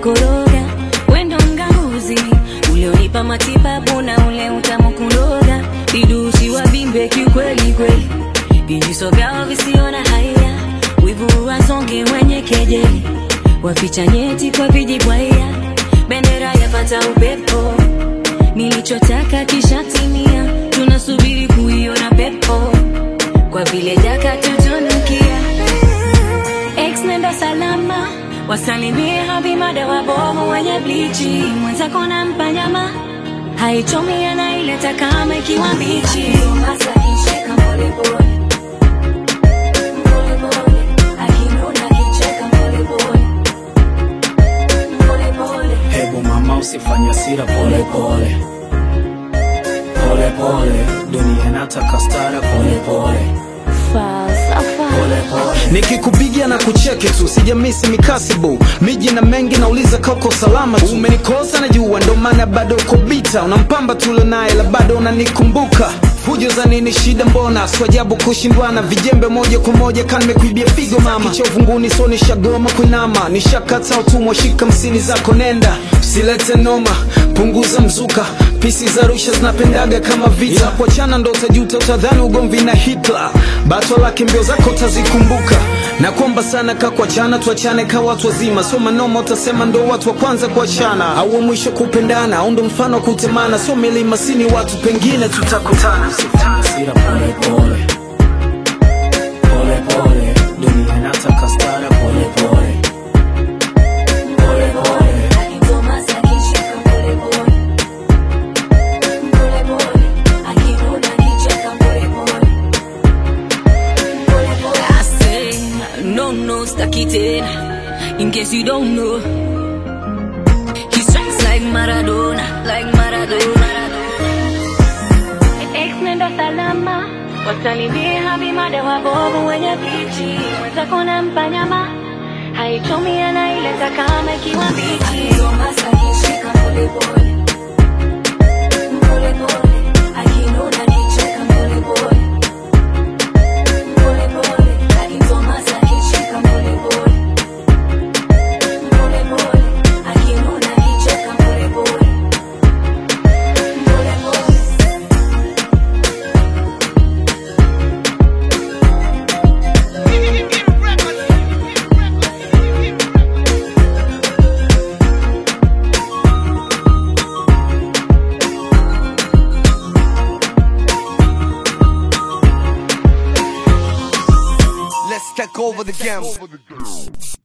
kukoroga, wendo mganguzi ulionipa matibabu na ule utamu kuloga, vidusi wa bimbe kiukweli kweli, vijiso vyao visio na haya, wivu wasonge wenye kejeli, waficha nyeti kwa vijibwaya, bendera yapata upepo, nilichotaka kishatimia, tunasubiri kuiona pepo, kwa vile jaka tutunukia Ex nenda salama, wasalimie habimada wabovu wenye blichi, mwenzako nampa nyama haichomi, anaileta kama ikiwa mbichi. Hasa kishika pole pole. Pole pole. Akinuna kicheka pole pole. Pole pole. Hebu mama usifanye hasira, pole pole pole pole, dunia inataka stara, pole pole Falsafa. pole pole. nikikupigia na kucheki tu sijamisi mikasibu miji na mengi nauliza kauko salama tu umenikosa najua ndo maana bado uko bita unampamba tule naye la bado unanikumbuka fujo za nini shida mbona swajabu kushindwana vijembe moja kwa moja kan mekuibia figo mama kicha uvunguni so nishagoma kuinama nishakata utumwa shika msini zako nenda usilete noma punguza mzuka pisi za rusha zinapendaga kama vita yeah. kuachana ndo utajuta utadhani ugomvi na hitler bato lake mbio zako utazikumbuka na kwamba sana ka kuachana tuachane ka watu wazima sio manoma utasema ndo watu wa kwanza kuachana au wa mwisho kupendana au ndo mfano wa kutemana sio milima sini watu pengine tutakutana Hasira, pole pole pole pole, dunia inataka stara, pole pole pole pole. Akitomasa kishika pole pole. Pole pole. Akinuna kicheka pole pole. Pole pole. I say, no, no, staki tena. In case you don't know, he strikes like Maradona, like Maradona. Ex nenda salama, wasalimie habimada wabovu wenye pichi, mwenzako nampa nyama haichomi, anaileta kama ikiwa mbichi. Tomasa kishika pole pole. Pole pole. Akinuna kicheka pole pole. Pole pole. Akitomasa kishika pole pole. Pole pole. Akinuna kicheka pole pole. Pole pole. Let's take over the game.